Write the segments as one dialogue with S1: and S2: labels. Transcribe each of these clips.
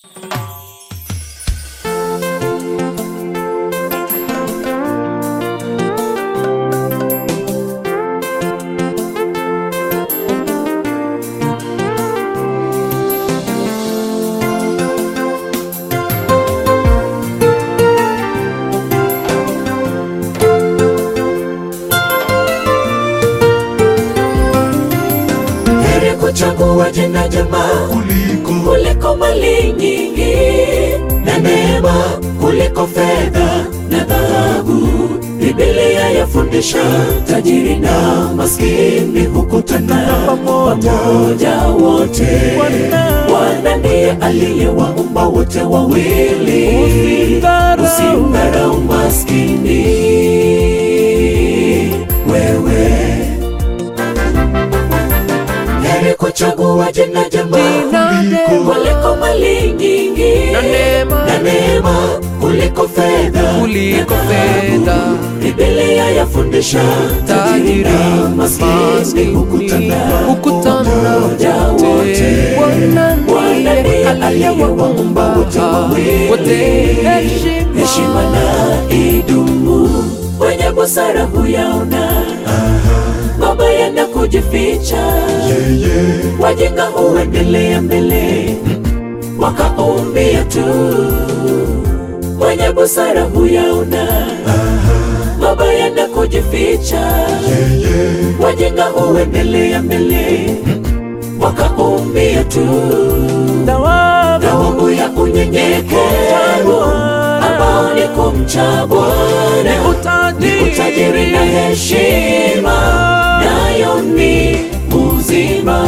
S1: Heri kuchagua jina jema
S2: kuliko
S1: kuliko mali nyingi na neema kuliko fedha na dhahabu. Biblia yafundisha tajiri na maskini hukutana pamoja wote. Bwana ndiye aliyewaumba wote wawili, usimdharau maskini wewe heri kuchagua jina jema
S2: Kuliko-
S1: kuliko mali nyingi
S3: Na neema.
S1: na neema kuliko fedha
S3: Kuliko
S1: na dhahabu.
S3: fedha.
S1: Biblia yafundisha tajiri na maskini hukutana
S3: hukutana
S1: pamoja wote.
S3: Bwana
S1: Bwana ndiye aliyewaumba wote wawili,
S3: wote heshima.
S1: heshima na idumu. Wenye busara huyaona mabaya na kujificha
S2: yeye
S1: wajinga huendelea mbele wakaumbia tu. Mwenye busara huyaona mabaya na kujificha,
S2: yeye
S1: wajinga huendelea mbele wakaumbia tu. Thawabu ya unyenyekevu ambao ni kumcha Bwana ni utajiri na heshima, nayo ni uzima.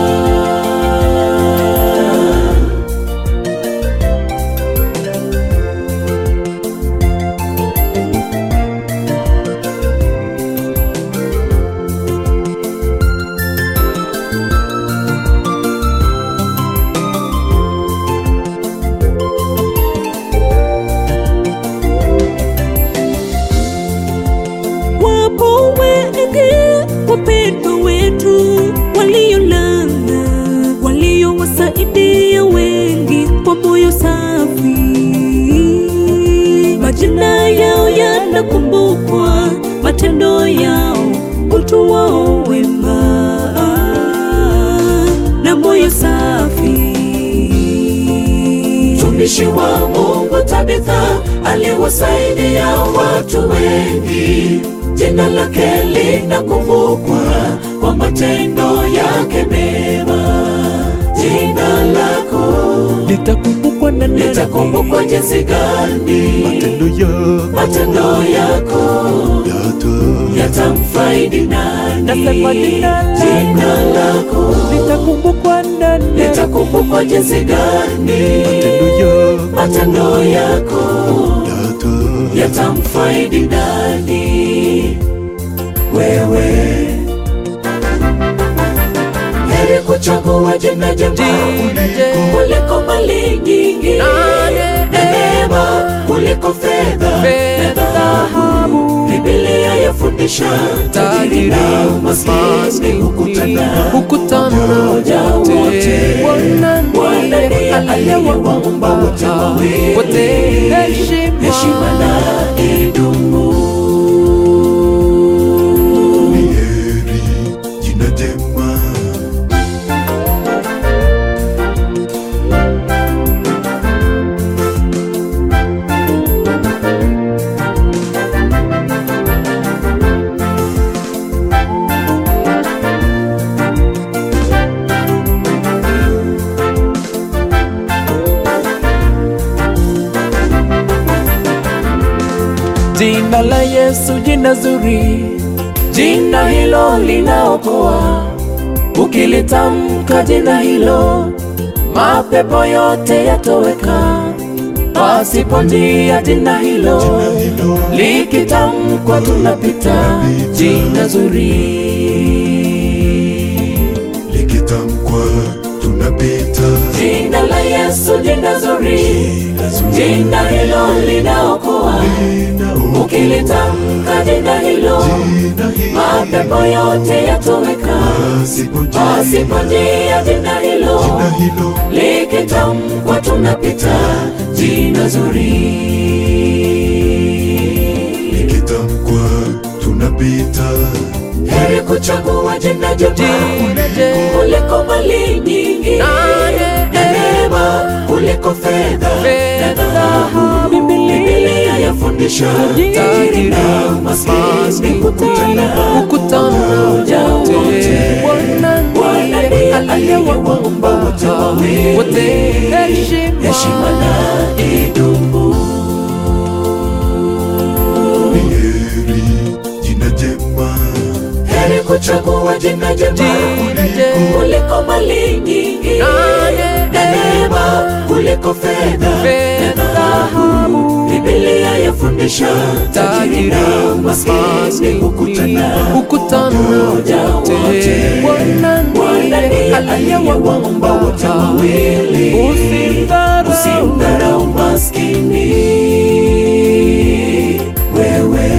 S4: Wapo wengi wapendwa wetu waliolala, waliowasaidia wengi kwa moyo safi. Majina yao yanakumbukwa, matendo yao, utu wao wema na moyo safi.
S1: Mtumishi wa Mungu Tabitha aliwasaidia watu wengi, jina lake linakumbukwa kwa matendo yake mema. Jina lako
S3: litakumbukwa na nani?
S1: litakumbukwa jinsi gani?
S2: matendo ya
S1: Matendo yako
S2: yata
S1: yatamfaidi nani?
S3: Nasema jina lako.
S1: Jina lako
S3: litakumbukwa na nani?
S1: litakumbukwa jinsi gani?
S2: matendo ya
S1: Matendo yako
S2: yata
S1: yatamfaidi nani? Wewe heri kuchagua jina jema
S3: Jina jema.
S1: kuliko mali nyingi
S3: Na
S1: na neema kuliko fedha na
S3: Fedha,
S1: dhahabu. Biblia yafundisha tajiri na maskini hukutana
S3: hukutana
S1: pamoja wote.
S3: Bwana
S1: Bwana ndiye aliyewaumba wote wawili,
S3: wote heshima.
S1: heshima na idumu.
S2: ni heri jina jema
S3: Jina la Yesu, jina zuri,
S1: Jina hilo linaokoa, ukilitamka jina hilo, mapepo yote yatoweka. Pasipo njia jina hilo,
S2: hilo
S1: likitamkwa tunapita. Jina zuri
S2: likitamkwa tunapita
S1: Jina la Yesu, jina zuri,
S2: Jina zuri.
S1: jina hilo linaokoa.
S2: Linaokoa.
S1: Ukilitamka jina hilo,
S2: Jina hilo
S1: mapepo yote yatoweka.
S2: pasipo njia
S1: Pasipo njia jina hilo,
S2: jina hilo
S1: likitamkwa tunapita jina zuri
S2: likitamkwa tunapita
S1: heri kuchagua jina jema
S3: Jina jema.
S1: kuliko mali nyingi
S3: Na
S1: na neema kuliko fedha na
S3: Fedha,
S1: dhahabu
S3: Biblia.
S1: Biblia yafundisha tajiri na maskini kukutana
S3: kukutana
S1: pamoja wote
S3: Bwana
S1: Bwana
S3: ndiye
S1: ndiye
S3: aliyewaumba
S1: wote wawili.
S3: wote heshima
S1: heshima na idumu
S2: ni heri jina jema
S1: heri kuchagua jina jema
S3: Jina jema.
S1: kuliko mali nyingi
S3: Na
S1: na neema kuliko fedha na
S3: Fedha,
S1: dhahabu Biblia yafundisha tajiri na maskini kukutana
S3: kukutana
S1: pamoja
S3: wote
S1: wote.
S3: Bwana
S1: Bwana
S3: ndiye
S1: ndiye
S3: aliyewaumba
S1: aliyewaumba wote wawili.
S3: usimdharau
S1: usimdharau maskini wewe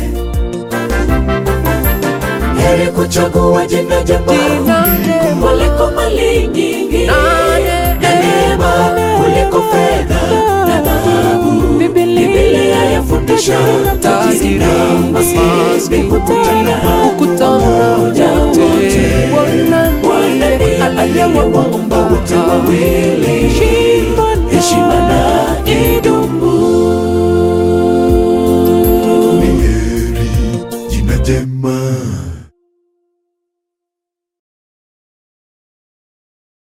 S1: heri kuchagua jina jema
S3: Jina jema.
S1: kuliko mali nyingi
S3: Na
S1: na neema kuliko fedha na dhahabu
S3: Biblia
S1: Biblia yafundisha tajiri na maskini kukutana
S3: kukutana
S1: pamoja
S3: wote
S1: wote.
S3: Bwana
S1: Bwana
S3: ndiye
S1: ndiye aliyewaumba wote wawili
S3: Heshima na
S1: heshima na